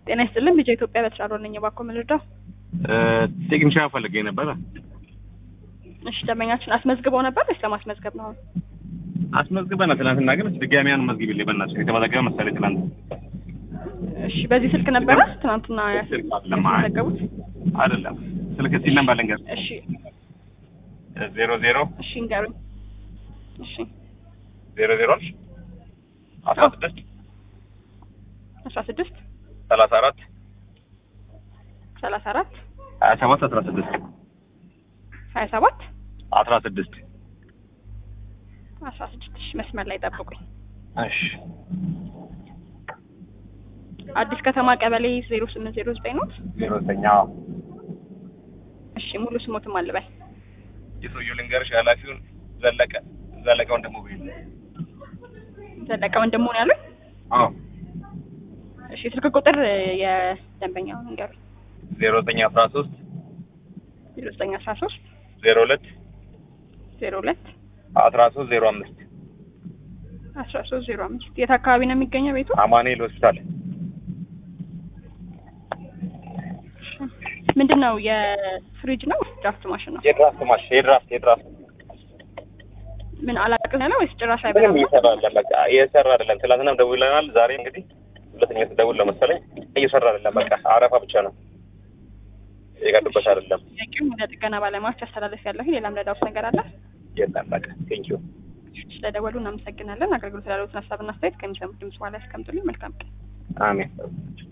ጤና ይስጥልን ልጅ ኢትዮጵያ በተሻለ ነኝ። እባክዎ ምን ልርዳው? ቴክኒሻን ፈልጌ ነበረ። እሺ ደንበኛችን አስመዝግበው ነበር ወይስ ለማስመዝገብ ነው? አስመዝግበናል ትናንትና፣ ግን ድጋሚ ያን መዝግቢልኝ በእናትሽ የተመዘገበ መሰለኝ ትናንት። እሺ በዚህ ስልክ ነበረ ትናንትና ስልክ አይደለም፣ አይ ያስመዘገቡት? አይደለም። ስልክ ሲል ነበር ልንገር እሺ ዜሮ ዜሮ እሺ እንገሩኝ። እሺ ዜሮ ዜሮ አስራ ስድስት አስራ ስድስት ሰላሳ አራት ሰላሳ አራት ሀያ ሰባት አስራ ስድስት ሀያ ሰባት አስራ ስድስት አስራ ስድስት እሺ መስመር ላይ ጠብቁኝ። እሺ አዲስ ከተማ ቀበሌ ዜሮ ስምንት ዜሮ ዘጠኝ ኖት? ዜሮ ዘጠኝ እሺ ሙሉ ስሞትም አልበል የሰውየው ልንገርሽ ኃላፊውን ዘለቀ ዘለቀ ወንድሙ ብዬ ዘለቀ ወንድሙ ነው ያሉኝ? አዎ እሺ ስልክ ቁጥር የደንበኛውን እንገሩኝ። ዜሮ ዘጠኝ አስራ ሶስት ዜሮ ዘጠኝ አስራ ሶስት ዜሮ ሁለት ዜሮ ሁለት አስራ ሶስት ዜሮ አምስት አስራ ሶስት ዜሮ አምስት የት አካባቢ ነው የሚገኘው ቤቱ? አማኑኤል ሆስፒታል ምንድን ነው የፍሪጅ ነው ወይስ ድራፍት ማሽን ነው? የድራፍት ማሽ የድራፍት የድራፍት ምን አላቅም ያለ ወይስ ጭራሽ ምንም አይበላም? እየሰራ አይደለም። በቃ እየሰራ አይደለም። ትናንትናም ደውለናል። ዛሬ እንግዲህ ሁለተኛ ስደውል ነው መሰለኝ እየሰራ አይደለም። በቃ አረፋ ብቻ ነው የቀዱበት አይደለም። ጥያቄውን ወደ ጥገና ባለሙያዎች አስተላለፍ ያለሁ ሌላም ረዳውት ነገር አለ? የለም በቃ ቴንኪዩ ስለደወሉ እናመሰግናለን። አገልግሎት ላሉትን ሀሳብና አስተያየት ከሚሰሙት ድምጽ በኋላ ያስቀምጡልኝ። መልካም ቀን። አሜን